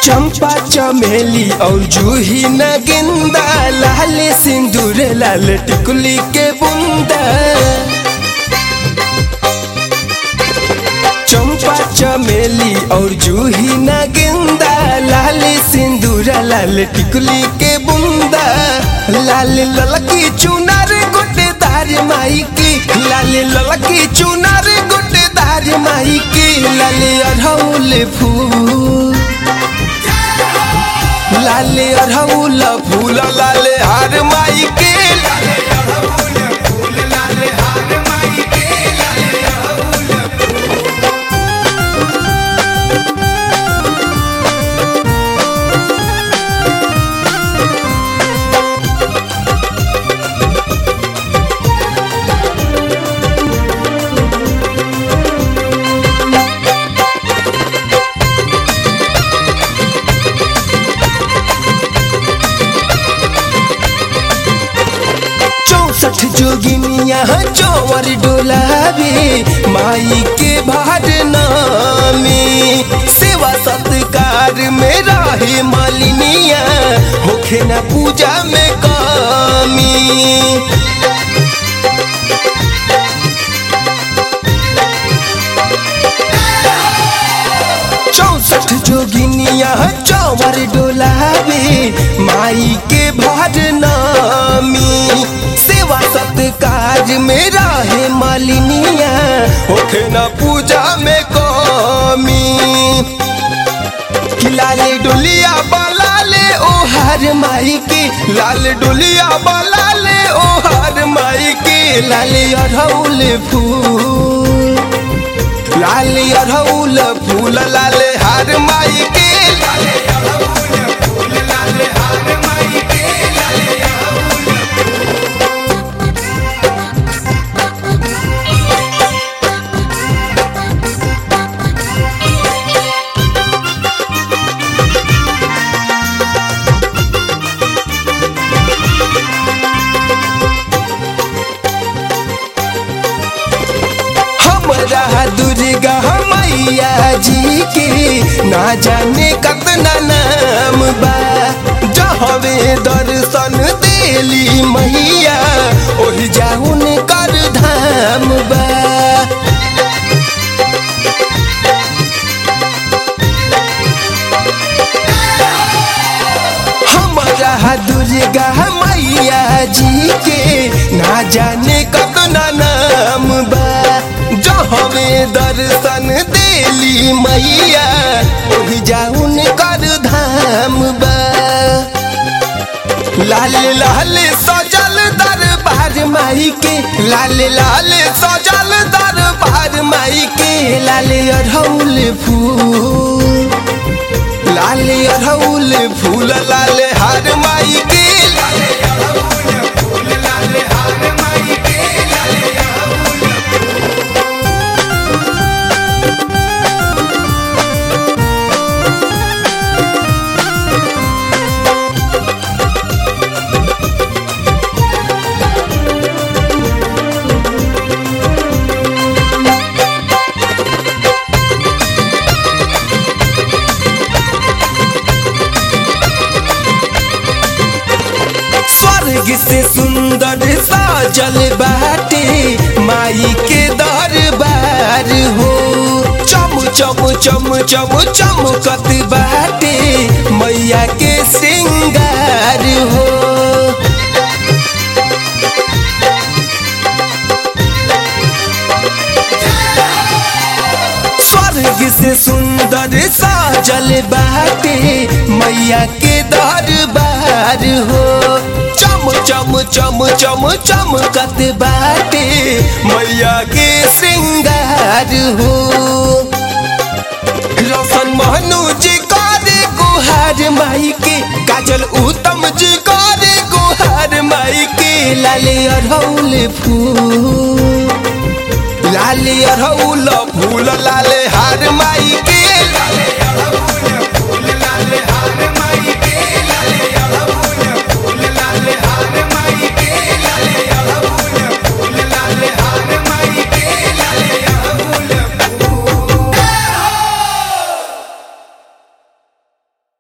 चंपा चमेली और जूही न गेंदा लाल सिंदूर लाल टिकुली के बुंदा चंपा चमेली और जूही न गेंदा लाल सिंदूर लाल टिकुली के बुंदा लाल ललकी चुनार गोटेदार माई की लाल ललकी चुनार गोटेदार माई की लाल अढ़ौल फूल लाले अरहुल फूल लाले हार माई के लाले अरहुल फूल लाले हार माई के लाले अरहुल चौसठ जोगिनिया चौवर डोलावे माई के भार नामी सेवा सत्कार में रहे मालिनिया होखे न पूजा में कमी चौसठ जोगिनिया चौवर डोलावे माई के भार नामी सेवा सत्कार में रहे मालिनिया होखे न पूजा में कमी कि लाले डोलिया बलाले ओ हर माई के लाल डोलिया बलाले ओ हर माई के लाले अढ़ौल फूल लाल अढ़ौल फूल लाले हार माई के लाले अढ़ौल फूल लाले हार माई के लाले अढ़ौल हमरा दुर्गा मैया जी के ना जाने कतना नाम बा जहवे दर्शन देली मैया ओहि जाउन कर धाम बा हमरा दुर्गा मैया जी के ना जाने कतना नाम बा जहवे दर्शन देली मैया ओहि जाउन कर धाम बा लाल लाल सजल दरबार माई के लाल लाल सजल दरबार माई के लाल अढ़ौल फूल लाल अढ़ौल फूल लाल हार माई के लाल अढ़ौल फूल लाल हार माई के लाल अढ़ौल स्वर्ग से सुंदर साजल बाटे माई के दरबार हो चम चम चम चम चमकत बाटे मैया के श्रृंगार हो स्वर्ग से सुंदर साजल बाटे मैया के दरबार हो चम चम चम चम चमकत बाटे मैया के श्रृंगार हो रोशन महनू जी करे गुहार माई के काजल उत्तम जी करे गुहार माई के लाले अढ़ौल फूल लाले अढ़ौल फूल लाले हार माई के लाले अढ़ौल